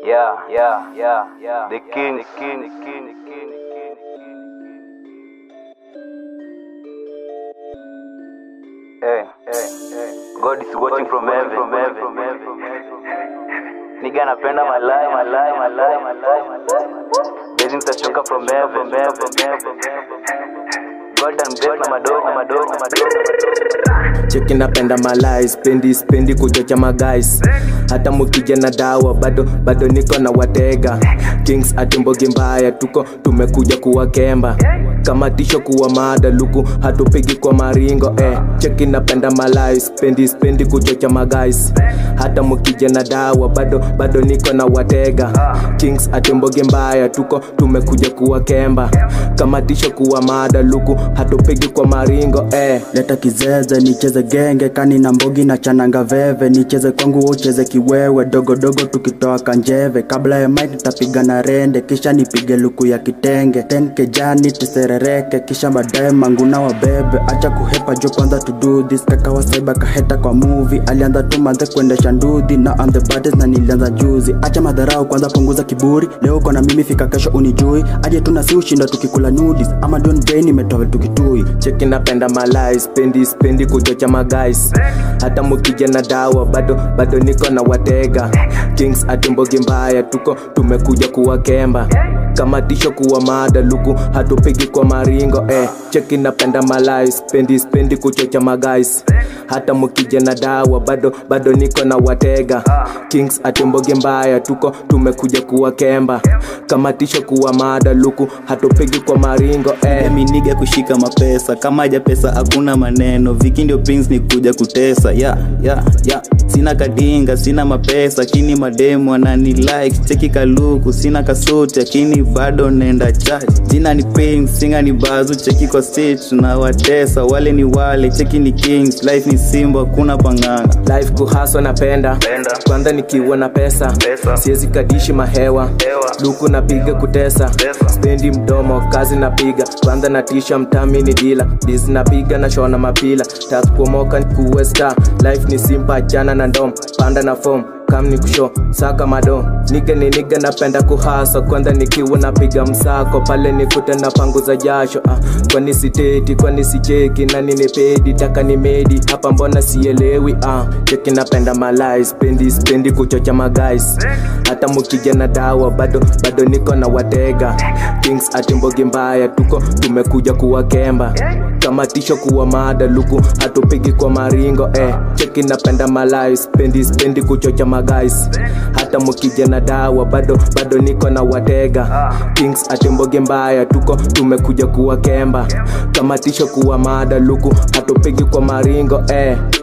Yeah, yeah, yeah, yeah. The king, the king, the king, the king, the king, the king. Hey, hey, hey. God is watching from heaven, from heaven, from heaven. Nigga napenda my life, my life, my life, my life, my life. Blessings zashuka from heaven, from heaven, from heaven. God and bless na madogo, madogo, madogo. cheki napenda malai spendi spendi kuchocha magais hata mukija na dawa bado bado niko na watega kings atimbogi mbaya tuko tumekuja kuwakemba kama tisho kuwa mada luku hatupigi kwa maringo eh. cheki napenda malai spendi spendi kuchocha magais hata mukija na dawa bado bado niko na watega kings atimbogi mbaya tuko tumekuja kuwakemba kama tisho kuwa mada luku hatupigi kwa maringo eh. leta kizeze nicheze genge kani na mbogi na chananga veve nicheze kwangu ucheze kiwewe dogodogo tukitoa kanjeve kabla ya mike tapiga na rende kisha nipige luku ya kitenge ten kejani tuserereke kisha baadaye manguna wa bebe acha kuhepa jo kwanza to do this kaka wa saiba kaheta kwa movie alianza tu manze kuendesha ndudhi na on the baddest na nilianza juzi acha madharau kwanza punguza kiburi leo uko na mimi fika kesho unijui aje tuna si ushinda tukikula nudis ama don brain imetoa tukitui cheki napenda malai spendi spendi kuchocha magais hata mukija na dawa bado bado niko na watega kings atimbogi mbaya tuko tumekuja kuwakemba kama tisho kuwa mada luku hatupigi kwa maringo eh. cheki napenda malai spendi spendi kuchocha magais hata mukija na dawa bado bado niko na watega kings atimbogi mbaya tuko tumekuja kuwakemba kama tisho kuwa mada luku hatupigi kwa maringo eh. miniga kushika mapesa kama ja pesa hakuna maneno viki ndio pins ni kuja kutesa ya ya ya sina kadinga sina mapesa kini mademu anani like cheki kaluku sina kasuti lakini bado nenda church jina ni pins singa ni bazu cheki kwa stage na watesa wale ni wale cheki ni kings life ni simba hakuna panganga life kuhaswa napenda kwanza nikiwa na pesa, siwezi kadishi mahewa luku napiga kutesa spendi mdomo kazi napiga kwanza natisha mtami ni dila dis napiga na shona mapila takuomoka kuwe star life ni simpa jana na ndom panda na fom kam ni kusho saka mado niga ni niga napenda kuhasa kwanza nikiwa napiga msako pale nikute na panguza jasho ah, kwani siteti kwani sicheki nani ni pedi taka ni medi hapa mbona sielewi ah, cheki napenda malai spendi spendi kuchocha magais hata mukija na dawa bado bado niko na watega kings atimbogi mbaya tuko tumekuja kuwakemba kama tisho kuwa mada luku hatupigi kwa maringo eh. cheki napenda malai spendi spendi kuchocha magais hata mukija na dawa bado bado niko na watega kings atimboge mbaya tuko tumekuja kuwakemba kama tisho kuwa mada luku hatupigi kwa maringo eh.